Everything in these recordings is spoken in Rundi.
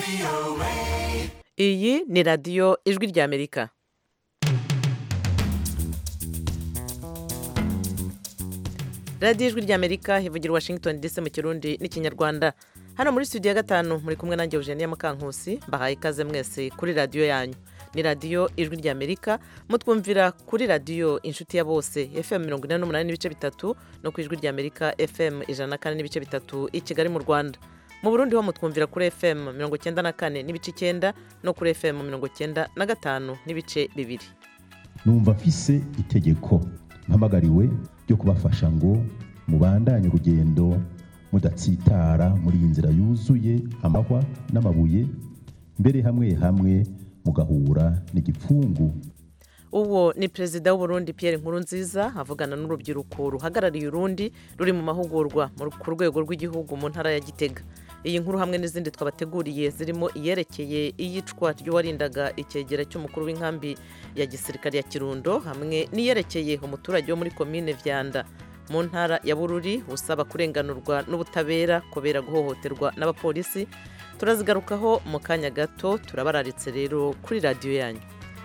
iyi ni radiyo ijwi ry'amerika radiyo ijwi ry'amerika ivugira washington dc mu kirundi n'ikinyarwanda hano muri studio ya gatanu muri kumwe nanjye eugenia mukankusi mbahaye ikaze mwese kuri radiyo yanyu ni radiyo ijwi ry'amerika mutwumvira kuri radiyo inshuti ya bose fm mirongo ine n'umunani n'ibice bitatu no ku ijwi ry'amerika fm ijana na kane n'ibice bitatu i kigali mu rwanda mu burundi ho mutwumvira kuri fm mirongo icyenda na kane n'ibice icyenda no kuri fm mirongo icyenda na gatanu n'ibice bibiri numva mfise itegeko mpamagariwe ryo kubafasha ngo mubandanye urugendo mudatsitara muri iyi nzira yuzuye amahwa n'amabuye mbere hamwe hamwe mugahura n'igipfungu uwo ni perezida w'uburundi Pierre Nkurunziza avugana n'urubyiruko ruhagarariye urundi ruri mu mahugurwa mu- ku rwego rw'igihugu mu ntara ya gitega iyi nkuru hamwe n'izindi twabateguriye zirimo iyerekeye iyicwa ry'uwarindaga icyegera cy'umukuru w'inkambi ya gisirikare ya kirundo hamwe n'iyerekeye umuturage wo muri komine vyanda mu ntara ya bururi usaba kurenganurwa n'ubutabera kubera guhohoterwa n'abapolisi turazigarukaho mu kanya gato turabararitse rero kuri radiyo yanyu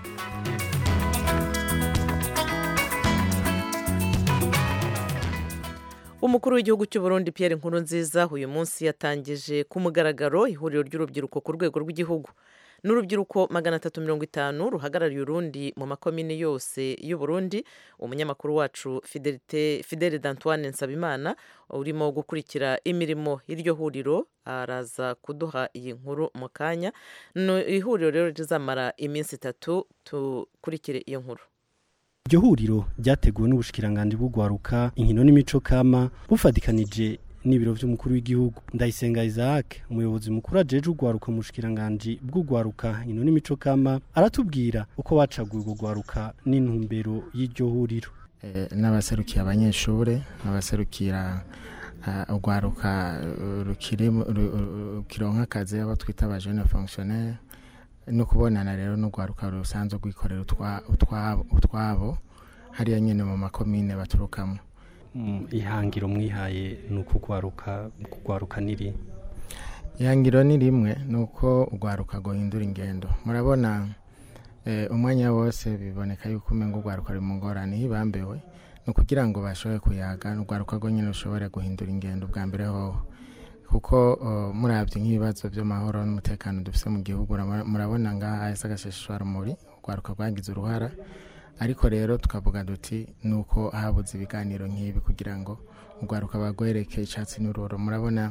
umukuru w'igihugu cy'u Burundi Pierre Nkurunziza uyu munsi yatangije ku mugaragaro ihuriro ry'urubyiruko ku rwego rw'igihugu n'urubyiruko magana atatu mirongo itanu ruhagarariye urundi mu makomine yose y'u Burundi umunyamakuru wacu Fidelite Fidele d'Antoine Nsabimana urimo gukurikira imirimo y'iryo huriro araza kuduha iyi nkuru mu kanya ni ihuriro rero rizamara iminsi itatu tukurikire iyo nkuru iryo huriro ryateguwe n'ubushikiranganji bw'ugwaruka inkino n'imico kama bufatikanije n'ibiro vy'umukuru w'igihugu ndayisenga isaac umuyobozi mukuru ajeje ugwaruka mu bushikiranganji bw'ugwaruka inkino n'imico kama aratubwira uko bacaguye urwo gwaruka n'intumbero y'iryo huriro Eh, n'abaserukiye abanyeshure n'abaserukira ah, urwaruka eh, rukiri mu- ru- ru- rukironka akazi abo twita aba jeune fonctionnaire no kubonana rero n'urwaruka rusanzwe rwikorera utwa- utwabo utwabo hariya nyene mu makomine baturukamo Mm, ihangiro mwihaye ni ukugwaruka kugwaruka niri ihangiro ni rimwe ni uko urwaruka guhindura ingendo murabona eh, umwanya wose biboneka yuko umenga urwaruka ruri mu ngorane hibambewe ni ukugira ngo bashobore kuyaga urwaruka rwo nyine rushobore guhindura ingendo bwa mbere hoho kuko uh, murabye nk'ibibazo by'amahoro n'umutekano dufite mu gihugu urabona- murabona ngaha hahise agashishwarumuri urwaruka rwagize uruhara ariko rero tukavuga duti ni uko habuze ibiganiro nk'ibi kugira ngo urwaruka bagwereke icyatsi n'ururo murabona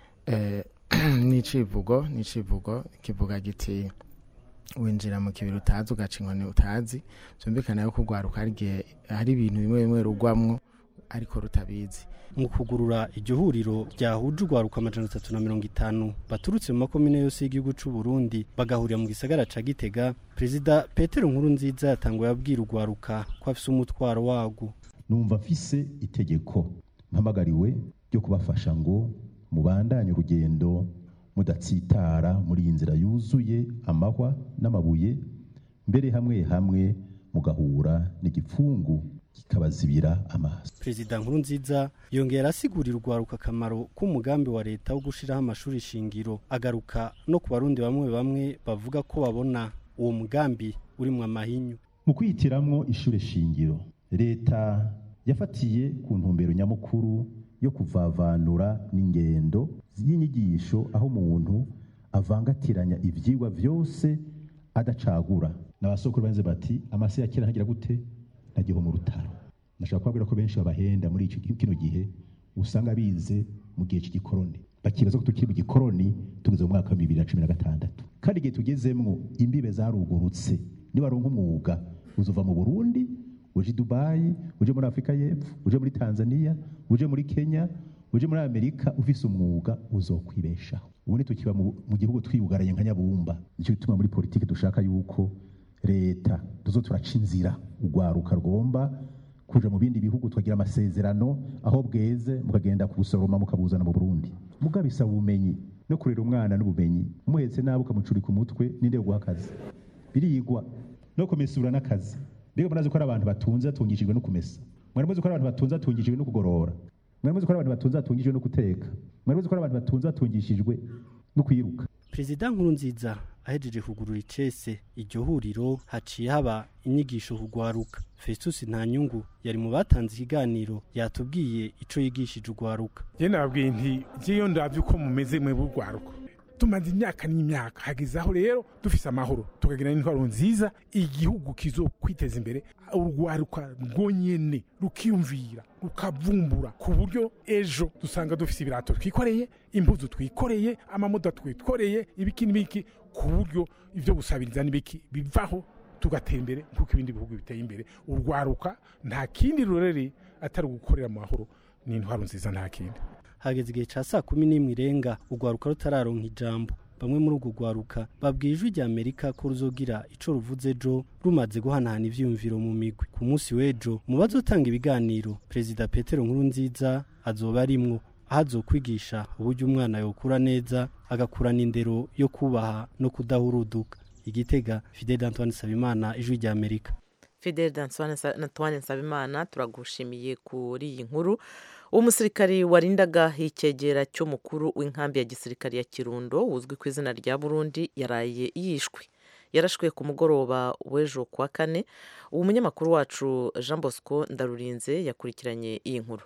eh, n'icivugo n'icivugo kivuga giti winjira mu kibiri utazi ugaca inkoni utazi byumvikana yuko urwaruka hari igihe hari ibintu bimwe bimwe rugwamwo ariko rutabizi mu kugurura iryo huriro ryahuje urwaruka amajana atatu na mirongo itanu baturutse mu makomine yose y'igihugu c'u Burundi bagahurira mu gisagara ca Gitega perezida Petero Nkurunziza yatanguye abwira urwaruka ko afise umutwaro warwo numva mfise itegeko mpamagariwe ryo kubafasha ngo mubandanye urugendo mudatsitara muri iyi nzira yuzuye amahwa n'amabuye mbere hamwe hamwe mugahura n'igipfungu kikabazibira amaso perezida Nkurunziza yongera asigurira urwaruka akamaro k'umugambi wa leta wo gushiraho amashuri shingiro agaruka no ku barundi bamwe bamwe bavuga ko babona uwo mugambi urimwo amahinyu mu kwihitiramwo ishure shingiro leta yafatiye ku ntumbero nyamukuru yo kuvavanura n'ingendo y'inyigisho aho umuntu avangatiranya ivyigwa vyose adacagura n'abasokuru banze bati amase ya kera ntagira gute ntagiho mu rutaro nashaka kubabwira ko benshi babahenda muri ico gi- kino gihe usanga bize mu gihe cy'igikoroni bakibaza ko tukiri mu gikoroni tugeze mu mwaka wa bibiri na cumi na gatandatu kandi igihe tugezemwo imbibe zarugurutse nibaronka umwuga uzova mu burundi uje i dubayi uje muri afurika y'epfo uje muri tanzania uje muri kenya uje muri amerika ufise umwuga uzokwibeshaho ubundi tukiba mu mu gihugu twiyugaranye nka nyabumba nicyo gituma muri politiki dushaka yuko leta tuzo turaca inzira urwaruka rwomba kuja mu bindi bihugu tukagira amasezerano aho bweze mukagenda kubusoroma mukabuzana mu burundi mugabo bisaba ubumenyi no kurera umwana n'ubumenyi umuhetse nabi ukamucurika umutwe ninde guha akazi birigwa no kumesura n'akazi mbega murazi ko ari abantu batunze batungishijwe no kumesa mwari muzi ko ari abantu batunze batungishijwe no kugorora mwari muzi ko ari abantu batunze batungishijwe no guteka mwari muzi ko ari abantu batunze batungishijwe no kwiruka perezida nkurunziza ahejeje kugurura icese iryo huriro haciye haba inyigisho kugwaruka festus ntanyungu yari mu batanze ikiganiro yatubwiye ico yigishije ugwaruka je nababwiye nti jeyo ndavye uko mumeze mwe b'urwaruka tumaze imyaka n'imyaka hageze aho rero dufise amahoro tukagira n'intwaro nziza igihugu kizokwiteza imbere urwaruka rwonyene rukiyumvira rukavumbura ku buryo ejo dusanga dufise ibirato twikoreye impuzu twikoreye amamodoka twikoreye ibiki n'ibiki ku buryo ivyo gusabiriza n'ibiki bivaho tugatera imbere nk'uko ibindi bihugu biteye imbere urwaruka nta kindi rurere atari ugukorera mu mahoro n'intwaro nziza nta kindi hageze igihe ca saa kumi n'imwe irenga urwaruka rutararonka ijambo bamwe muri urwo rwaruka babwiye ijwi rya amerika ko ruzogira ico ruvuze ejo rumaze guhanahana ivyiyumviro mu migwi ku munsi w'ejo mu bazotanga ibiganiro perezida petero nkurunziza azoba arimwo aho azokwigisha uburyo umwana yokura neza agakurana indero yo kubaha no kudahuruduka igitega fidel antoine sabimana ijwi rya amerika fidel antoine nsabimana turagushimiye kuri iyi nkuru umusirikari warindaga icyegera cy'umukuru w'inkambi ya gisirikari ya kirundo uzwi ku izina rya burundi yaraye yishwe yarashwe ku mugoroba w'ejo kuwa kane uwo munyamakuru wacu jean bosco ndarurinze yakurikiranye iyi nkuru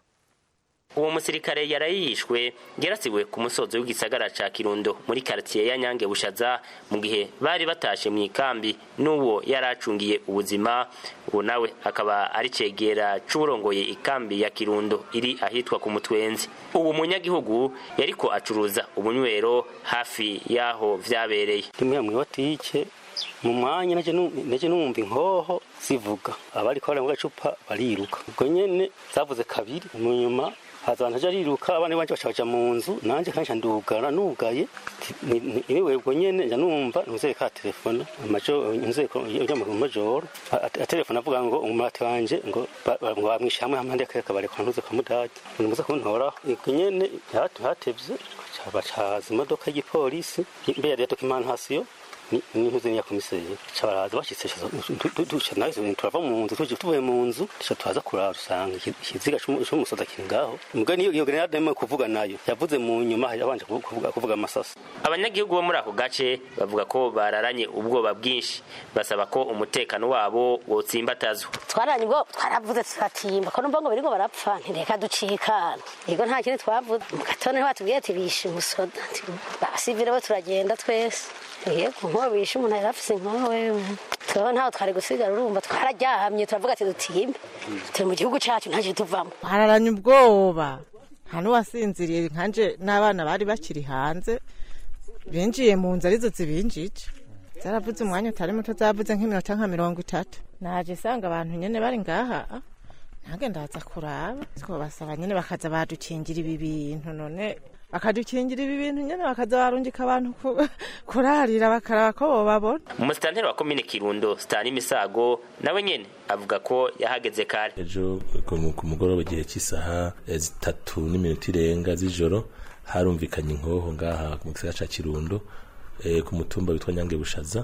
uwo musirikare yarayishwe yarasiwe ku musozo w'igisagara ca kirundo muri karitiye ya nyange bushaza mu gihe bari batashe mu ikambi n'uwo yari acungiye ubuzima uwo nawe akaba ari cegera c'uburongoye ikambi ya kirundo iri ahitwa ku mutwenzi uwo munyagihugu yariko acuruza ubunywero hafi y'aho vyabereye rimwe mw'iwatike mu mwanya naje numva inkoho zivuga abariko bari mu gacupa bariruka ubwo nyene zavuze kabiri mu nyuma haza abantu aje ariruka abana banje baca baja mu nzu nanje kandi ndugara nugaye niwe ubwo nyene nja numva ntuzeye ka telefone amajo nzeye ujya mu majoro atelefone avuga ngo umurate wanje ngo ngo bamwishe hamwe hamwe ndeka kabare kwa ntuze kamudage nimuze kuntoraho ubwo nyene hatevye bacaza imodoka y'igipolisi mbere ya documentation n'intuze niya komiseri cabaraza bashitse turava mu nzu tuje tuvuye mu nzu tuca tuhaza kurara usanga ikiziga c'umusoda kiri ngaho mbwa niyo iyo grenade arimo kuvuga nayo yavuze mu nyuma yabanje kuvuga kuvuga amasasa abanyagihugu bo muri ako gace bavuga ko bararanye ubwoba bwinshi basaba ko umutekano wabo wotsimbatazwa twaranye ubwo twaravuze turatimba ko numva ngo biriko barapfa ntireka ducikana yego nta kintu twavuze mu gatondo batubwiye ati bishe umusoda basivire bo turagenda twese yego nkuba bishe umuntu yari afise inkoho wewe twebwe ntaho twari gusigara urumva twararyamye turavuga ati dutimbe turi mu gihugu cacu ntacyo tuvamo hararanye ubwoba nta n'uwasinziriye nkanje n'abana bari bakiri hanze binjiye mu nzu arizo zibinjije zaravuze umwanya utari muto zavuze nk'iminota nka mirongo itatu naje isanga abantu nyene bari ngaha nange ndaza kuraba twobasaba nyene bakaza badukingira ibi bintu none bakadukingira ibi bintu nyene bakaza barungika abantu kurarira bakaraba ko bobabona umusitanteri wa komine kirundo sitani misago nawe nyene avuga ko yahageze kare ejo ku mugoroba igihe cy'isaha zitatu n'iminota irenga z'ijoro harumvikanye inkoho ngaha mu gisagara ca kirundo ku mutumba witwa nyange bushaza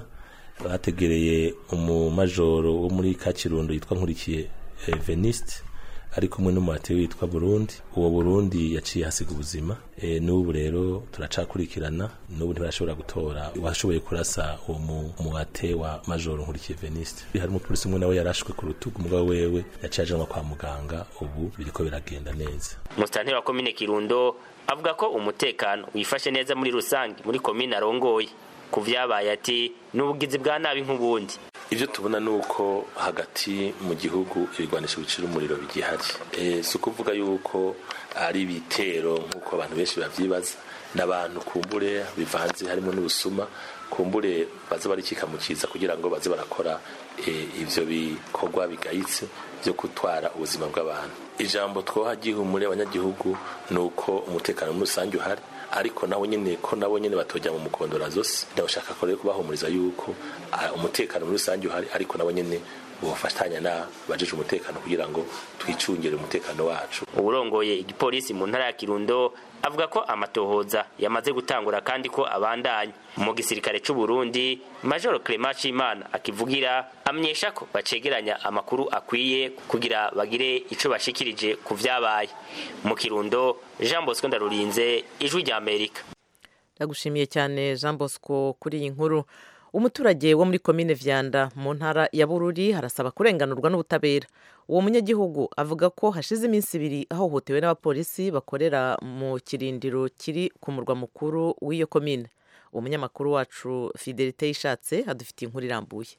bategereye umumajoro wo muri ka kirundo yitwa nkurikiye veniste ari kumwe n'umuhate witwa burundi uwo burundi yaciye hasiga ubuzima e, n'ubu rero turacakurikirana n'ubu ntibarashobora gutora washoboye kurasa uwo muhate wa majoro nkurikiye veniste hari umupolisi umwe nawe yarashwe ku rutugu umugabo wewe yaciye ajanwa kwa muganga ubu biriko biragenda neza umusitanteri wa komine kirundo avuga ko umutekano wifashe neza muri rusange muri komine arongoye ku vyabaye ati n'ubugizi bwa nabi nk'ubundi ibyo tubona ni uko hagati mu gihugu ibigwanisho bicira umuriro bigihari si ukuvuga yuko ari ibitero nk'uko abantu benshi babyibaza n'abantu kumbure bivanze harimo n'ubusuma kumbure baza barikika mu kiza kugira ngo baze barakora ibyo bikorwa bigayitse byo gutwara ubuzima bw'abantu ijambo twoha gihumure abanyagihugu ni uko umutekano muri rusange uhari ariko nabo nyene ko nabo nyene batojya mu mukondora zose ndabashaka ko rero kubahumuriza yuko umutekano muri rusange uhari ariko nabo nyene bofatanya na bajeje umutekano kugira ngo twicungire umutekano wacu uburongoye igipolisi mu ntara ya Kirundo avuga ko amatohoza yamaze gutangura kandi ko abandanya mu gisirikare c'u Burundi Major Clement Chimana akivugira amenyesha ko bacegeranya amakuru akwiye kugira bagire ico bashikirije ku vyabaye mu Kirundo Jean Bosco Ndarurinze ijwi rya Amerika ndagushimiye cyane jean bosco kuri iyi nkuru umuturage wo muri komine vyanda mu ntara ya bururi arasaba kurenganurwa n'ubutabera uwo munyagihugu avuga ko hashize iminsi ibiri ahohotewe n'abapolisi bakorera mu kirindiro kiri ku murwa mukuru w'iyo komine umunyamakuru wacu fidelite yishatse adufitiye inkuru irambuye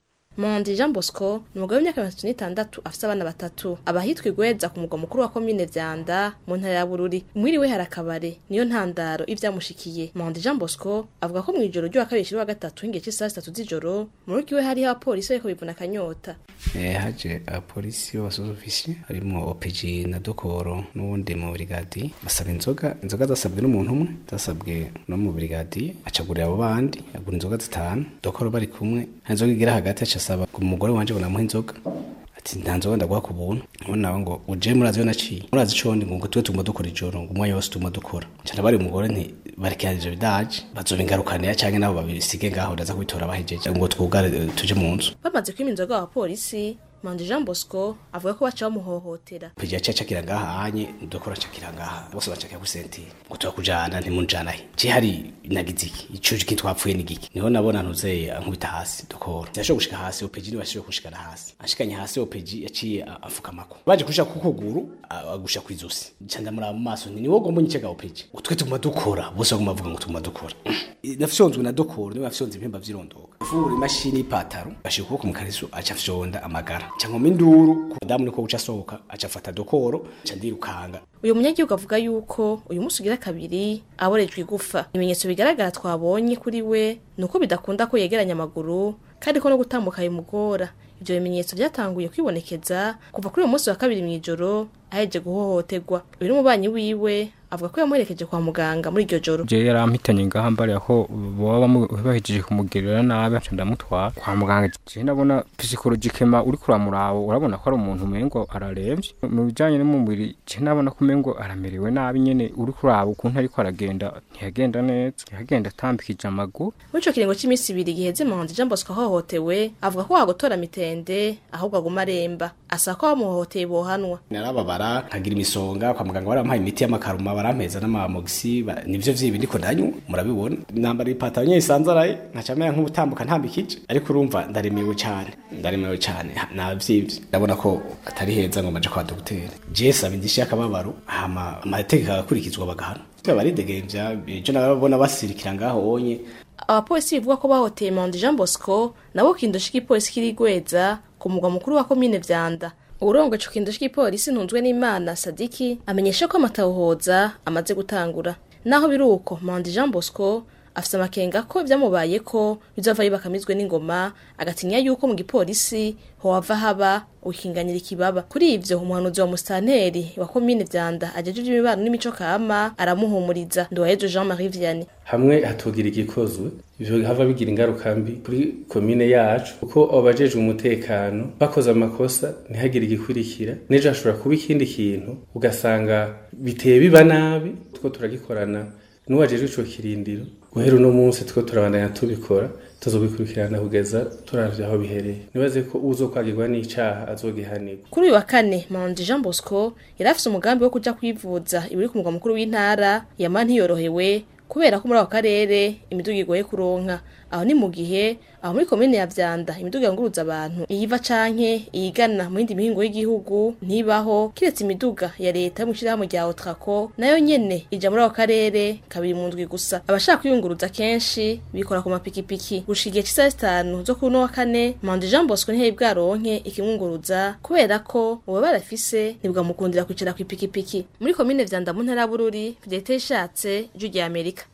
Mondi Jean Bosco ni umugabo w'imyaka mirongo itatu n'itandatu afite abana batatu aba ahitwa igweza ku mugwa mukuru wa komine vyanda mu ntara ya bururi mwiriwe hari akabare niyo ntandaro y'ivyamushikiye Mondi Jean Bosco avuga ko mw'ijoro ry'uwa kabiri shiri wa gatatu h'ingihe c'isaha zitatu z'ijoro mu rugo iwe hariho abapolisi bariko bivuna akanyota Eh, haje abapolisi b'abasuzofisi harimwo OPG na Dokoro n'uwundi mu brigadi basaba inzoga inzoga zasabwe n'umuntu umwe zasabwe no mu brigadi acagurira abo bandi agura inzoga zitanu Dokoro bari kumwe nta nzoga igira hagati aca asaba umugore wanje ngo namuhe inzoga ati nta nzoga ndaguha ku buntu ubu nawe ngo uje murazi yo naciye murazi ico ndi ngo tuwe tuguma dukora ijoro ngo umwanya wose tuguma dukora nca bari umugore nti barekeranije bidaje bazoba ingarukanira canke nabo babisige ngaho ndaza kubitora bahejeje ngo twugare eh, tuje mu nzu bamaze kwima inzoga abapolisi Mondi Jean Bosco avuga ko baca bamuhohotera pija cacakira ngaha anye ndokora cakira ngaha bose bacakira ku sentire ngo turakujana ntimunjana he je hari nagize iki ico kintu twapfuye ni giki niho nabona ntuzeye ankubita hasi dokora yashoboye gushika hasi opeji ni bashoboye gushikana hasi ashikanye hasi opeji yaciye a- afukamako baje kushika ku kuguru a- agusha kwizosi nca ndamuraba mu maso nti niwo gomba nyicega opeji ngo twe tuguma dukora bose baguma bavuga ngo tuguma dukora nafyonzwe na dokoro niwe yafyonze impemba vyirondoka fungura imashini y'ipataro ashika ukuboko mu kariso aca afyonda amagara nca nkoma induru ku mudamu niko guca asohoka aca afata dokoro nca ndirukanga uyu munyagihugu avuga yuko uyu munsi ugira kabiri aborejwe igufa ibimenyetso bigaragara twabonye kuri we ni uko bidakunda ko yegeranya amaguru kandi ko no gutambuka bimugora ibyo bimenyetso byatanguye kwibonekeza kuva kuri uyu munsi wa kabiri mw'ijoro aheje guhohoterwa uyu n'umubanyi wiwe avuga ko yamuherekeje kwa muganga muri iryo joro je yarampitanye ngaha mbariya ko boba bamu- bahejeje kumugirira nabi nca ndamutwara kwa muganga je ndabona psikologikema uriko uramuraba urabona ko ari umuntu umengo araremvye mu bijanye n'umubiri je ndabona ko umengo aramerewe nabi nyene uriko uraba ukuntu ariko aragenda ntiyagenda neza ntiyagenda atambikije amaguru muri ico kiringo c'imisi ibiri giheze muhanzi jean bosco ahohotewe avuga ko wagotora mitende ahubwo aguma aremba asaba ko bamuhohoteye bohanwa narababara nkagira imisonga kwa muganga barampaye imiti y'amakaruma barampeza n'amamogisi ba- nivyo vyibi ndiko ndanywa murabibona nambara ipataro nyene isanzaraye nkaca mera nk'ubutambuka ntambikije ariko urumva ndaremewe cane ndaremewe cane ha- navyivye ndabona ko atari heza ngo maje kwa dogiteri je saba indishi y'akababaro hama amategeko agakurikizwa bagahana baridegemvya ejo nababona basirikira ngaho onye abapolisi bivuga ko bahoteye Mandi Jean Bosco nabo kindoshi k'ipolisi kirigweza ku mugwa mukuru wa komine Vyanda urongo ico kindoshi k'ipolisi ntunzwe n'Imana Sadiki amenyesha ko amatahohoza amaze gutangura naho biruko Mandi Jean Bosco afise amakenga ko vyamubaye ko bizova yibakamizwe n'ingoma agatinya yuko mu gipolisi hohava haba ukinganira ikibaba kuri ivyo umuhanuzi wa mustanteri wa komine Vyanda ajejejwe imibano n'imico kama aramuhumuriza Ndohejo Jean Marie Vianney hamwe hatogira igikozwe ivyo hava bigira ingaruka mbi kuri komine yacu kuko abajejwe umutekano bakoze amakosa ntihagire igikurikira n'ejo hashobora kuba ikindi kintu ugasanga biteye biba nabi two turagikorana n'uwajejwe ico kirindiro guhera uno munsi two turabandanya tubikora tuzobikurikirana kugeza turavye aho bihereye nibaze ko uzokwagirwa n'icaha azogihanirwa kuri uyu wa kane Manzi Jean Bosco yari afise umugambi wo kuja kwivuza ibiri ku mugwa mukuru w'intara yama ntiyorohewe kubera ko muri ako karere imiduga igoye kuronka aho ni mu gihe aho muri komine ya Vyanda imiduga yunguruza abantu iyiva canke iyigana mu yindi mihingo y'igihugu ntibaho kiretse imiduga ya leta yo mu shirahamwe rya Otraco nayo nyene ija muri ako karere kabiri mu ndwi gusa abashaka kwiyunguruza kenshi bikora ku mapikipiki gushika igihe c'isaha zitanu zo kuri uno wa kane Mandi Jean Bosco ntiyari bwaronke ikimwunguruza kubera ko uba barafise ntibwamukundira kwicara kw'ipikipiki muri komine Vyanda mu ntara ya Bururi Fidelite ishatse ijwi rya Amerika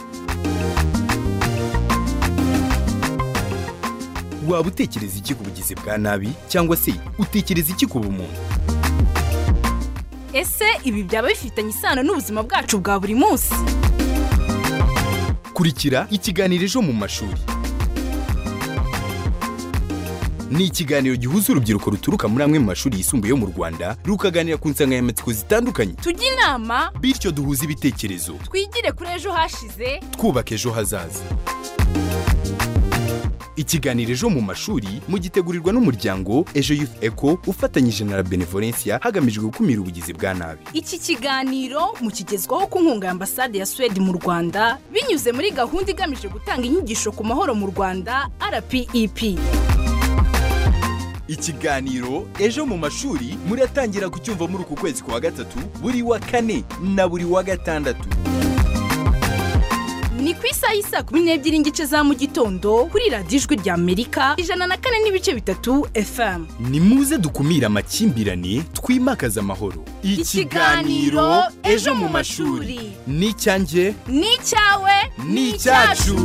waba utekereza iki ku bugizi bwa nabi cyangwa se utekereza iki ku bumuntu ese ibi byaba bifitanye isano n'ubuzima bwacu bwa buri munsi kurikira ikiganiro ejo mu mashuri ni ikiganiro gihuza urubyiruko ruturuka muri amwe mu mashuri yisumbuye yo mu rwanda rukaganira ku nsanganyamatsiko zitandukanye tujye inama bityo duhuze ibitekerezo twigire kuri ejo hashize twubaka ejo hazaza ikiganiro ejo mu mashuri mugitegurirwa n'umuryango ejo youth eco ufatanyije na la benevolencia hagamijwe gukumira ubugizi bwa nabi iki kiganiro mukigezwaho ku nkunga ya ambasade ya suwede mu rwanda binyuze muri gahunda igamije gutanga inyigisho ku mahoro mu rwanda rpep ikiganiro ejo mu mashuri muratangira kucyumva muri uku kwezi kwa gatatu buri wa kane na buri wa gatandatu ni ku isaha y'isa kumi n'ebyiri n'igice za mu gitondo kuri radiyo ijwi rya amerika ijana na kane n'ibice bitatu fm ni muze dukumire amakimbirane twimakaze amahoro Ikiganiro Ejo mu mashuri. ni icyanjye ni icyawe ni icyacu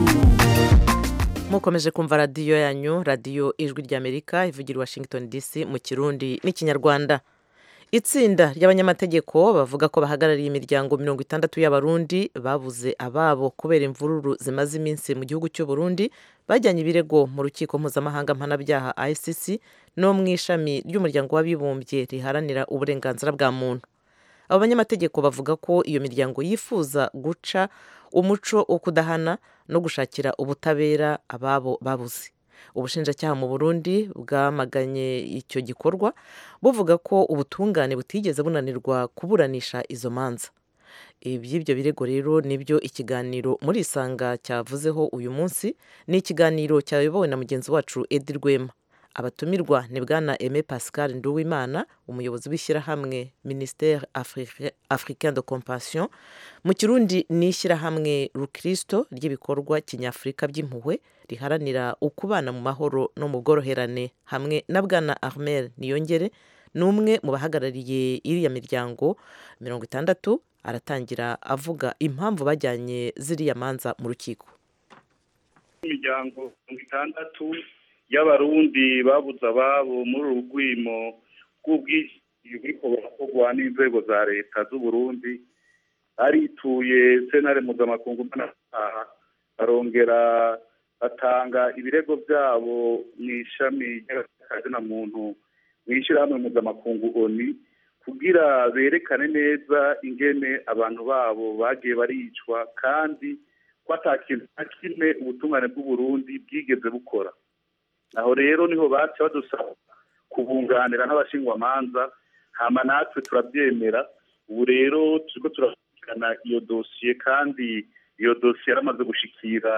mukomeje kumva radiyo yanyu radiyo ijwi ry'amerika ivugira i washington dc mu kirundi n'ikinyarwanda itsinda ry'abanyamategeko bavuga ko bahagarariye imiryango mirongo itandatu y'abarundi babuze ababo kubera imvururu zimaze iminsi mu gihugu cy'u Burundi bajyanye ibirego mu rukiko mpuzamahanga mpanabyaha icc no mu ishami ry'umuryango w'abibumbye riharanira uburenganzira bwa muntu abo banyamategeko bavuga ko iyo miryango yifuza guca umuco wo kudahana no gushakira ubutabera ababo babuze ubushinjacyaha mu burundi bwamaganye icyo gikorwa buvuga ko ubutungane butigeze bunanirwa kuburanisha izo manza iby'ibyo birego rero nibyo ikiganiro muri isanga cyavuzeho uyu munsi ni ikiganiro cyayobowe na mugenzi wacu edi rwema abatumirwa ni bwana Aime pascal nduwimana umuyobozi w'ishyirahamwe ministere africain de compassion mu kirundi ni ishyirahamwe rukristo ry'ibikorwa kinyafurika by'impuhwe riharanira ukubana mu mahoro no mu bworoherane hamwe na bwana armel niyongere ni umwe mu bahagarariye iriya miryango mirongo itandatu aratangira avuga impamvu bajyanye ziriya manza mu rukiko imiryango mirongo itandatu y'abarundi babuze ababo muri uru rwimo rw'ubwishingizi buriko burakorwa n'inzego za leta z'uburundi arituye senare mpuzamakungu mpanabyaha barongera batanga ibirego byabo mu ishami ry'akazina muntu mu ishyirahamwe mpuzamakungu oni kugira berekane neza ingene abantu babo bagiye baricwa kandi ko ata kintu na kimwe ubutungane bw'uburundi bwigeze bukora aho rero niho baca badusaba kubunganira n'abashingwamanza hama natwe turabyemera ubu rero turiko turakurikirana iyo dosiye kandi iyo dosiye yaramaze gushikira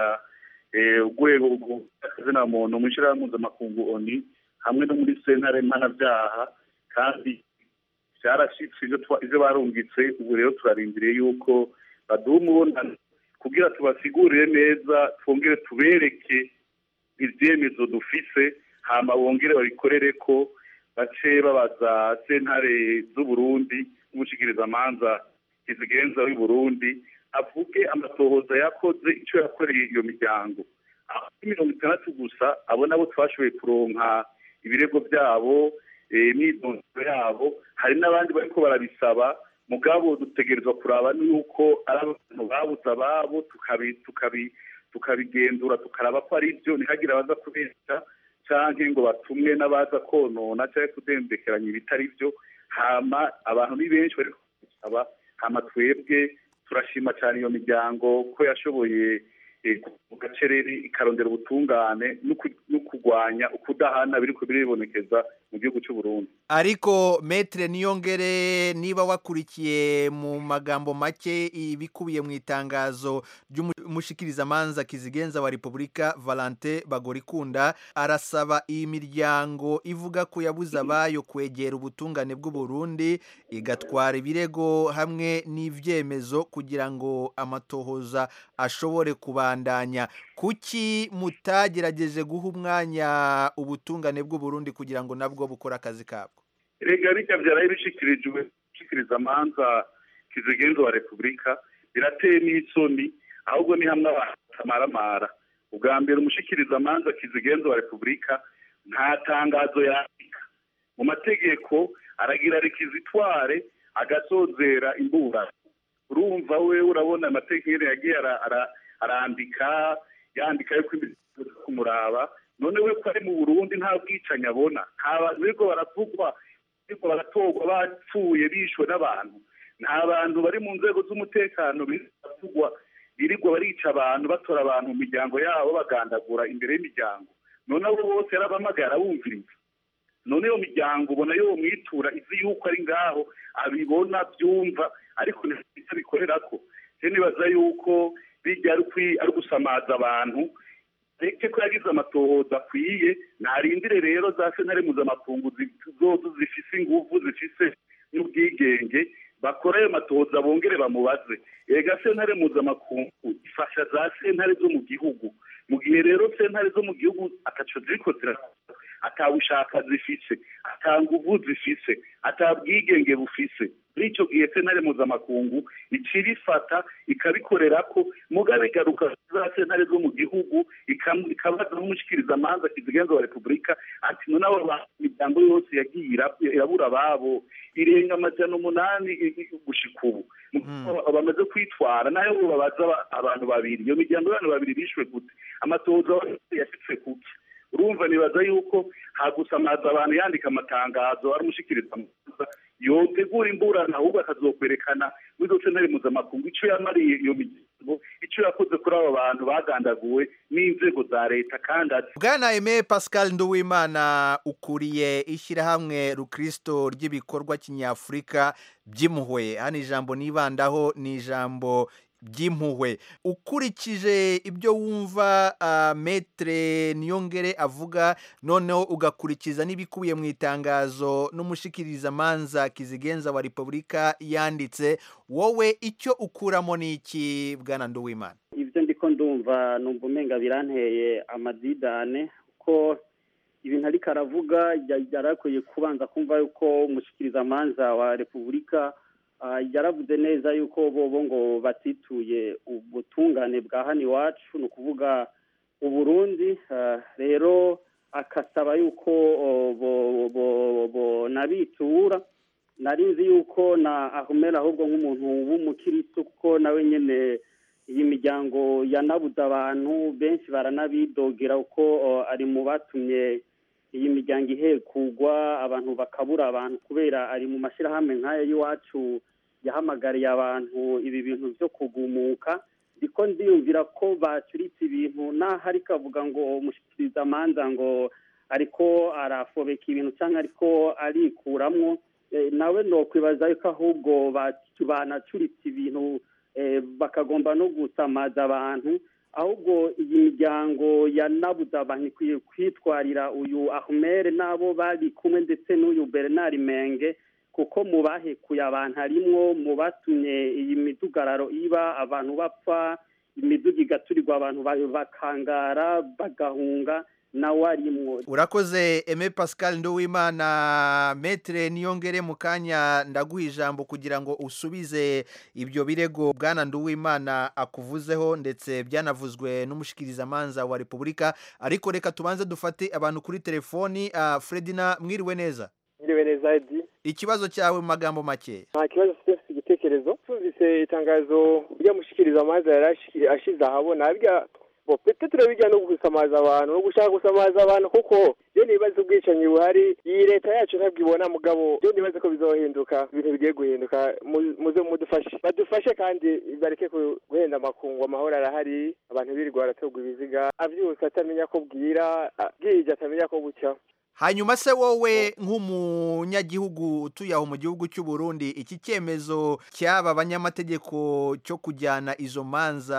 urwego rw'akazina muntu mu ishyirahamwe mpuzamakungu oni hamwe no muri sentare mpanabyaha kandi byarashitse ivyo barungitse ubu rero turarindiriye yuko baduha umubonano kugira tubasigurire neza twongere tubereke ibyemezo dufise hama bongere babikorere ko bace babaza sentare z'uburundi n'umushikirizamanza kizigenza w'i burundi avuge amatohoza yakoze icyo yakoreye iyo miryango aho mirongo itandatu gusa abo nabo twashoboye kuronka ibirego byabo imyidondoro yabo hari n'abandi bariko barabisaba mugabo dutegerezwa kuraba yuko ari abantu babuze ababo tukabigenzura tukaraba ko ari byo ntihagire abaza kubeshya canke ngo batumwe n'abaza konona cyangwa kudembekeranya ibitari byo hama abantu ni benshi bari kubisaba hama twebwe turashima cyane iyo miryango ko yashoboye mu gacereri ikarondera ubutungane no kurwanya ukudahana biri biribonekeza mu gihugu cy'u Burundi ariko metre niyongere niba wakurikiye mu magambo make ibikubiye mu itangazo ry'umushikirizamanza kizigenza wa repubulika valante bagorikunda arasaba iyi miryango ivuga ko yabuze abayo kwegera ubutungane bw'u Burundi igatwara ibirego hamwe n'ibyemezo kugira ngo amatohoza ashobore kubandanya kuki mutagerageje guha umwanya ubutungane bw'u Burundi kugira ngo nabwo bukore akazi kabwo rega bijya byaraye bishikirijwe gushikiriza amanza kizigenza wa repubulika birateye n'isoni ahubwo ni hamwe abantu batamaramara ubwa mbere umushikiriza amanza kizigenza wa repubulika nta tangazo yandika mu mategeko aragira rekizitware agasozera imburano urumva we urabona amategeko yagiye arandika yandika yuko imiryango kumuraba none we ko ari mu burundi nta bwicanyi abona nta bantu biriko baravugwa biriko baratorwa bapfuye bishwe n'abantu nta bantu bari mu nzego z'umutekano biravugwa birirwa barica abantu batora abantu mu miryango yabo bagandagura imbere y'imiryango none abo bose yarabamagara bumviriza none iyo miryango ubona yo mwitura izi yuko ari ngaho abibona byumva ariko nicyo bikorera ko rero nibaza yuko bijya ari gusamaza abantu reke ko yagize amatohoza akwiye ntarindire rero za sentare mpuzamakungu zozo zifise ingufu zifise n'ubwigenge bakora ayo matohoza bongere bamubaze ega sentare mpuzamakungu ifasha za sentare zo mu gihugu mu gihe rero sentare zo mu gihugu ataco ziriko zirakora atabushaka zifise ata nguvu zifise ata bwigenge bufise muri ico gihe sentare mpuzamakungu icira ifata ikabikorera ko mugabe igaruka za sentare zo mu gihugu ikabaza n'umushikiriza amanza kizigenza wa repubulika ati none abo imiryango yose yagiye irabura ababo irenga amajana umunani gushika ubu bamaze kwitwara nayo babaza abantu babiri iyo miryango y'abantu babiri bishwe gute amatohoza yashitse kuki urumva nibaza yuko hagusamaza abantu yandika amatangazo ari umushikiriza amanza yotegura imburana ahubwo akazokwerekana muri izo sentare mpuzamakungu ico yamariye iyo miryango ico yakoze kuri abo bantu bagandaguwe n'inzego za leta kandi ati bwana aime pascal nduwimana ukuriye ishyirahamwe rukristo ry'ibikorwa kinyafurika by'impuhwe hano ijambo nibandaho ni ijambo by'impuhwe ukurikije ibyo wumva uh, metre niyongere avuga noneho ugakurikiza n'ibikubiye mu itangazo n'umushikirizamanza kizigenza wa repubulika yanditse wowe icyo ukuramo ni iki bwana nduwimana ibyo ndiko ndumva numva umenga biranteye amadidane ko ibintu ariko aravuga yarakwiye kubanza kumva yuko umushikirizamanza wa repubulika yaravuze neza yuko bobo ngo batituye ubutungane bwa hano iwacu ni ukuvuga uburundi rero akasaba yuko nabitura nari nzi yuko na ahumera ahubwo nk'umuntu w'umukiristo kuko nawe nyine iyi miryango yanabuze abantu benshi baranabidogera kuko ari mu batumye iyi miryango ihekugwa abantu bakabura abantu kubera ari mu mashyirahamwe nk'aya y'iwacu yahamagariye abantu ibi bintu byo kugumuka ndiko ndiyumvira ko bacuritse ibintu naho ariko avuga ngo umushyikiriza amanza ngo ariko arafobeka ibintu cyangwa ariko arikuramwo nawe nokwibaza yuko ahubwo banacuritse ibintu bakagomba no gusamaza abantu ahubwo iyi miryango yanabuze abantu ikwiye kwitwarira uyu ahumere n'abo bari kumwe ndetse n'uyu bernard menge kuko mu bahekuye abantu harimwo mu batumye iyi midugararo iba abantu bapfa imiduga igaturirwa abantu bakangara bagahunga nawe arimwo urakoze eme pascal nduwimana metere niyongere mu kanya ndaguha ijambo kugira ngo usubize ibyo birego bwana nduwimana akuvuzeho ndetse byanavuzwe n'umushikirizamanza wa repubulika ariko reka tubanze dufate abantu kuri telefoni uh, fredina mwiriwe neza mwiriwe neza edi ikibazo cyawe mu magambo make nta kibazo mfite igitekerezo tumvise itangazo ry'umushikirizamanza yari ashize ahabona bya bo pete turabijya no gusamaza abantu no gushaka gusamaza abantu kuko iyo nibaza ubwicanyi buhari iyi leta yacu ntabwo ibona mugabo iyo nibaza ko bizohinduka ibintu bigiye guhinduka muze mudufashe badufashe kandi bareke guhenda amakungu amahoro arahari abantu birirwa baratorwa ibiziga abyutse atamenya ko bwira bwije atamenya ko bucya hanyuma se wowe nk'umunyagihugu utuye aho mu gihugu cy'u Burundi iki cyemezo cy'aba banyamategeko cyo kujyana izo manza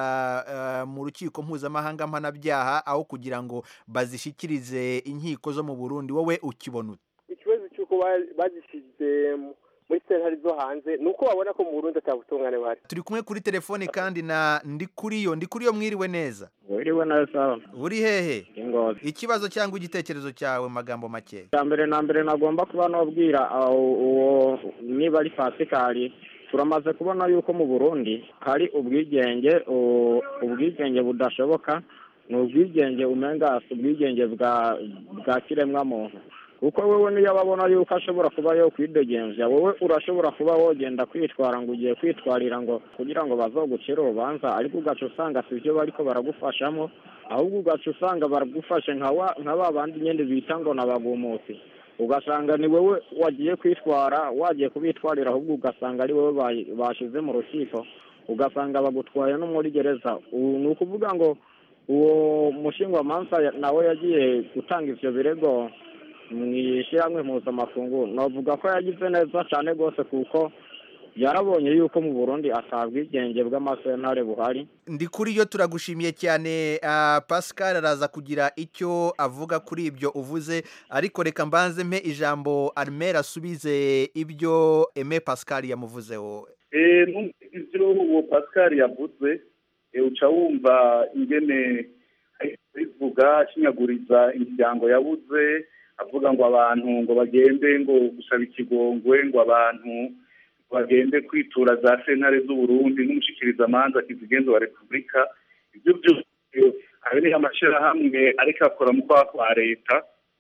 mu rukiko mpuzamahanga mpanabyaha aho kugira ngo bazishyikirize inkiko zo mu Burundi wowe ukibona ute ikibazo cy'uko bazishyize muri sentare zo hanze ni uko babona ko mu Burundi atabutungane buhari turi kumwe kuri telefone kandi na ndi kuri yo ndi kuri yo mwiriwe neza wiriwe neza uri hehe ingozi ikibazo cyangwa igitekerezo cyawe magambo make cya mbere na mbere nagomba kuba nabwira uwo niba ari pasikari turamaze kubona yuko mu burundi hari ubwigenge ubwigenge budashoboka ni ubwigenge umenga ubwigenge bwa bwa kiremwamuntu kuko wowe niyo babona yuko ashobora kuba yo kwidegembya wowe urashobora kuba wogenda kwitwara ngo ugiye kwitwarira ngo kugira ngo bazogucire urubanza ariko ugaca usanga si byo bariko baragufashamo ahubwo ugaca usanga baragufashe nka ba bandi nyine bita ngo nabagumutsi ugasanga ni wowe wagiye kwitwara wagiye kubitwarira ahubwo ugasanga ari wowe bashyize mu rukiko ugasanga bagutwaye no muri gereza ubu ni ukuvuga ngo uwo mushingwamanza ya- nawe yagiye gutanga ivyo birego mu ishyirahamwe mpuzamakungu navuga ko yagize neza cyane rwose kuko yarabonye yuko mu burundi ata bwigenge bw'amasentare buhari ndi kuri yo turagushimiye cyane ah, pascal araza kugira icyo avuga kuri ibyo uvuze ariko reka mbanze mpe ijambo armel asubize ibyo eme pascal yamuvuzeho Eh, numvise ivyo uwo pascal yavuze eh, uca wumva ingene ariko bivuga ashinyaguriza imiryango yabuze avuga ngo abantu ngo bagende ngo gusaba ikigongwe ngo abantu bagende kwitura za sentare z'uburundi n'umushikirizamanza kizigenza wa repubulika ibyo byose ayo ni amashyirahamwe ariko akora mu kwaha kwa leta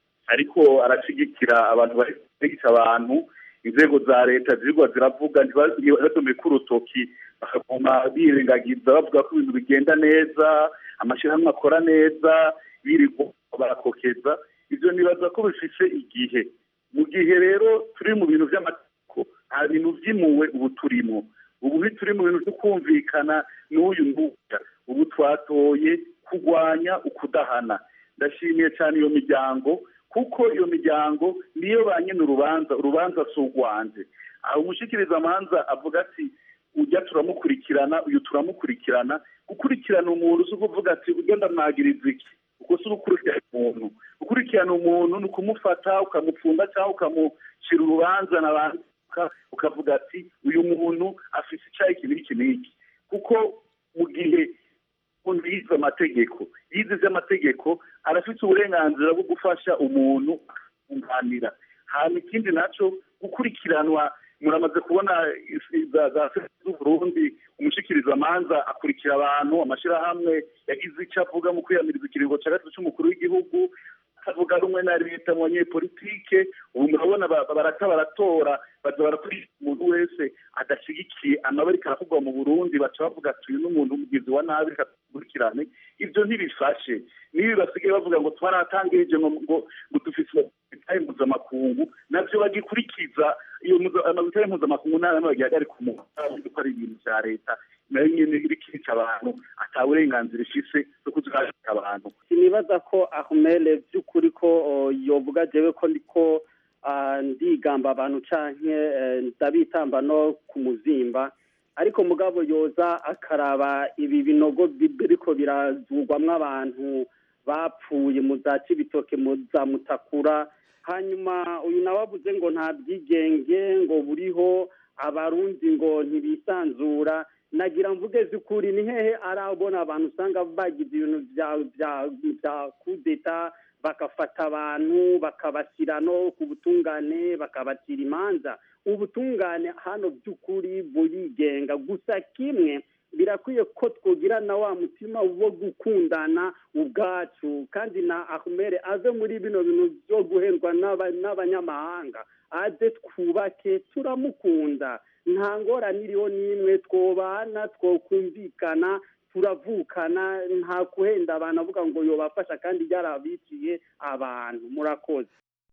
ariko arashyigikira abantu bari gutegeka abantu inzego za leta zirigwa ziravuga ntibadome urutoki bakaguma birengagiza bavuga ko ibintu bigenda neza amashyirahamwe akora neza birirwa barakokeza ibyo nibaza ko bifise igihe mu gihe rero turi mu bintu by'amategeko nta bintu byimuwe ubu turimo ubu ntituri mu bintu byo kumvikana n'uyu nguya ubu twatoye kurwanya ukudahana ndashimiye cyane iyo miryango kuko iyo miryango niyo ba nyine urubanza urubanza si urwanje aho umushikirizamanza avuga ati ujya turamukurikirana uyu turamukurikirana gukurikirana umuntu si ukuvuga ati ujya ndamwagiriza iki uko si ugukurikirana umuntu gukurikirana umuntu ni ukumufata ukamupfunda cyangwa ukamucira urubanza n'abandi ukavuga ati uyu muntu afite icyaha iki n'iki n'iki kuko mu gihe umuntu yize amategeko yize iby'amategeko arafite uburenganzira bwo gufasha umuntu akunganira hanyuma ikindi nacyo gukurikiranwa muramaze kubona isi- za za serivisi z'uburundi umushikirizamanza akurikira abantu amashyirahamwe yagize icyo avuga mu kwiyamiriza ikiringo cya gatatu cy'umukuru w'igihugu atavuga rumwe na leta mu banyepolitike ubu murabona ba- barata baratora baza barakurikira umuntu wese adashyigikiye amabari karavugwa mu burundi baca bavuga ati uyu ni umuntu umugizi wa nabi reka tumukurikirane ibyo ntibifashe nibi basigaye bavuga ngo twaratangirije ngo ngo ngo dufite amabitari mpuzamakungu nabyo bagikurikiza iyo muza- amabitari mpuzamakungu nta namwe bagihagarika umuntu ko ari ibintu bya leta nayo nyine irikica abantu ata burenganzira ifise bwo kuzihagarika abantu sinibaza ko ahumele by'ukuri ko o, yovuga jewe ko ndiko ah, ndigamba abantu canke eh, ndabitamba no ku muzimba ariko mugabo yoza akaraba ibi binogo bi- biriko birazugwamwo abantu bapfuye mu za cibitoke mu za mutakura hanyuma uyu nawe avuze ngo nta bwigenge ngo buriho abarundi ngo ntibisanzura nagira mvuge z'ukuri ni hehe arabona abantu usanga bagize ibintu bya bya bya kudeta bagafata abantu bakabashyira no ku butungane bakabacira imanza ubutungane hano by'ukuri burigenga gusa kimwe birakwiye ko twogira na wa mutima wo gukundana ubwacu kandi na ahumere ave muri bino bintu byo guhendwa n'aba- n'abanyamahanga aze twubake turamukunda nta ngorane iriho n'imwe twobana twokumvikana turavukana nta kuhenda abantu avuga ngo yobafasha kandi yarabiciye abantu murakoze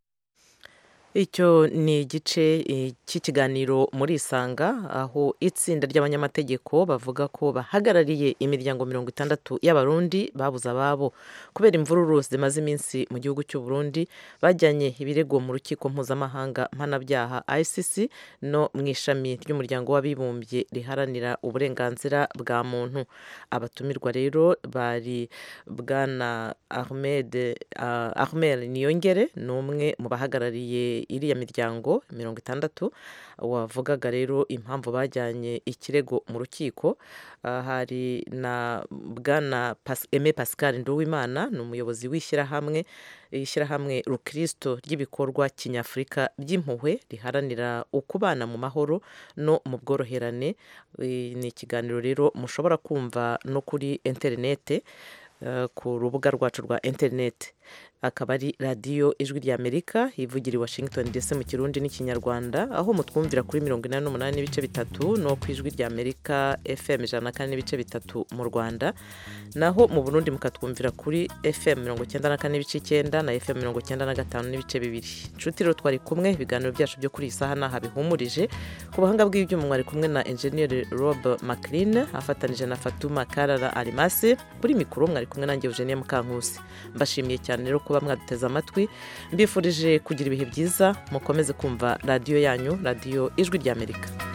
icyo ni igice eh, cy'ikiganiro muri isanga aho itsinda ry'abanyamategeko bavuga ko bahagarariye imiryango mirongo itandatu y'abarundi babuze ababo kubera imvururu zimaze iminsi mu gihugu cy'u Burundi bajyanye ibirego mu rukiko mpuzamahanga mpanabyaha ICC no mu ishami ry'umuryango w'abibumbye riharanira uburenganzira bwa muntu abatumirwa rero bari bwana Ahmed uh, Ahmed Niyongere ni umwe mu bahagarariye iriya miryango mirongo itandatu wavugaga rero impamvu bajyanye ikirego mu rukiko Ah, hari na bwana Pas- Aime Pascal Nduwimana ni umuyobozi w'ishyirahamwe ishyirahamwe rukristo ry'ibikorwa kinyafurika by'impuhwe riharanira ukubana mu mahoro no mu bworoherane Eh, ni ikiganiro rero mushobora kumva no kuri interinete eh, ku rubuga rwacu rwa interineti akaba ari radiyo ijwi ry'amerika ivugira i washington ndetse mu kirundi n'ikinyarwanda aho mutwumvira kuri mirongo inani n'umunani n'ibice bitatu no ku ijwi ry'amerika fm ijana na kane n'ibice bitatu mu rwanda naho mu burundi mukatwumvira kuri fm mirongo icyenda na kane n'ibice icyenda na fm mirongo icyenda na gatanu n'ibice bibiri inshuti rero twari kumwe ibiganiro byacu byo kuri iyi saha ntaha bihumurije ku buhanga bw'ibyuma mwari kumwe na enjeniyeri rob maclean afatanije na fatuma karara arimasi kuri mikoro mwari kumwe nanjye eugenie mukankusi mbashimiye cyane rero kuba mwaduteze amatwi mbifurije kugira ibihe byiza mukomeze kumva radiyo yanyu radiyo ijwi ry'amerika